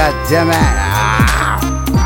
God damn it. Ah.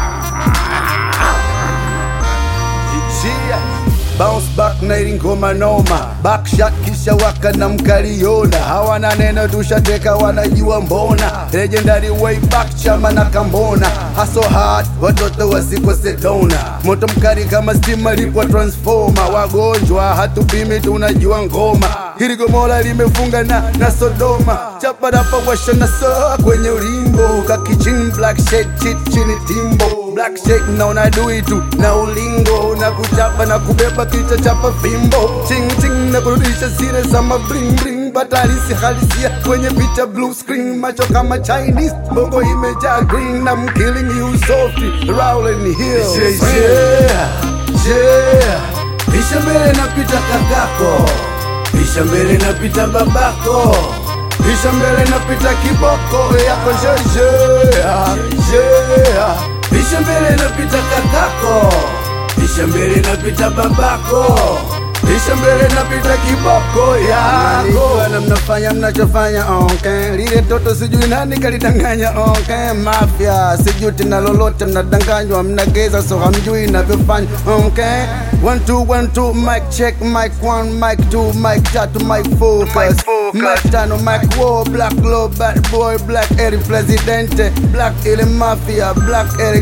Yeah. Bounce back na ili ngoma noma backshot kisha waka na mkaliona hawana neno tushateka wanajua mbona legendary way back chama na kambona haso hard watoto wasikose dona moto mkali kama stima lipwa transforma wagonjwa hatupimi tunajua ngoma hili gomora limefunga na, na Sodoma chaparapa washa na saa kwenye ulimbo kakichin black shade chit chini timbo black shade naona dui tu na ulingo na kuchapa na kubeba kichwa chapa fimbo ching ching na kurudisha sire za mabling bling batalisi halisia kwenye picha blue screen macho kama Chinese bongo imejaa green na I'm killing you softly rolling hills yeah, yeah, yeah. Pisha mbele napita kakako Pisha mbele napita babako Pisha mbele napita kiboko yako jeje yeah. Pisha mbele napita kakako Pisha mbele napita babako Pisha mbele napita kiboko yako na mnafanya mnachofanya okay. Lile toto sijui nani kalidanganya okay. Mafia sijui tena lolote mnadanganywa mnageza so hamjui inavyofanya okay. One two one two mic check mic one mic two mic tatu mic focus mic tano mic war black low bad boy black Eric presidente black ile mafia black Eric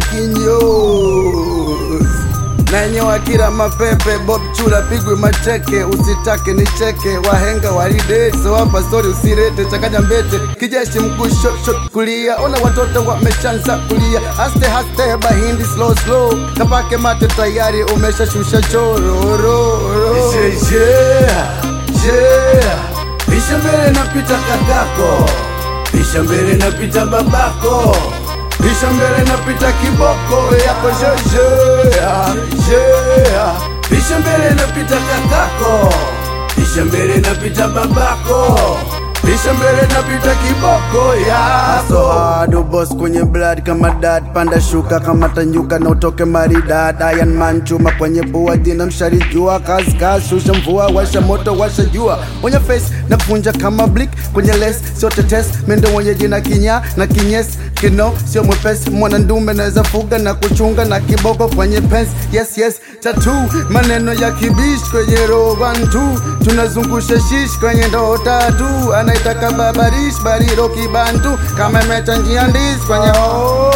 Kinyos nanyewa kila mapepe Bob Chula pigwe mateke, usitake nicheke, wahenga walidete, wapa stori usirete, chakanya mbete, kijeshi mguu shot shot kulia, ona watoto wameshanza kulia, aste haste bahindi slow slow, kapake mate tayari umeshashusha chororo yeah, yeah, yeah. Pisha mbele napita kakako, pisha mbele napita babako Pisha mbele napita kiboko yako jeje yeah. Pisha mbele napita kakako Pisha mbele napita babako Pisha mbele napita kiboko yako So hard boss kwenye blood kama dad Panda shuka kama tanyuka na utoke maridad Iron man chuma kwenye pua dina mshari jua Kazi kazi shusha mvua washa moto washa jua Wenye face na kunja kama blick kwenye les Sio tetes mendo mwenye jina kinya na kinyes Kino sio mwepesi mwana ndume naweza fuga na kuchunga na kiboko kwenye pens Yes yes tattoo maneno ya kibish kwenye roho one two Tunazungusha shish kwenye ndoo tatu Anaitaka babarish bariro kibantu Kama imechanjia ndis kwenye oh,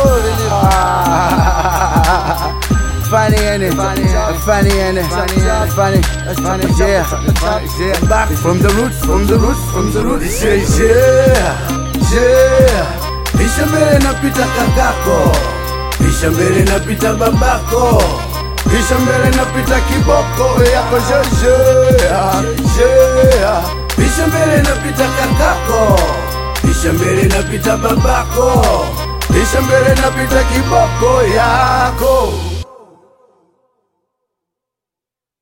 Funny ain't it? Funny ain't it? Funny, funny, yeah, yeah. Back from the roots, from the roots, from the roots. Yeah, yeah, yeah. Pisha mbele napita kakako, pisha mbele napita babako, pisha mbele napita kiboko yako jeje, yeah. Pisha mbele napita kakako, pisha mbele napita babako, pisha mbele napita kiboko yako.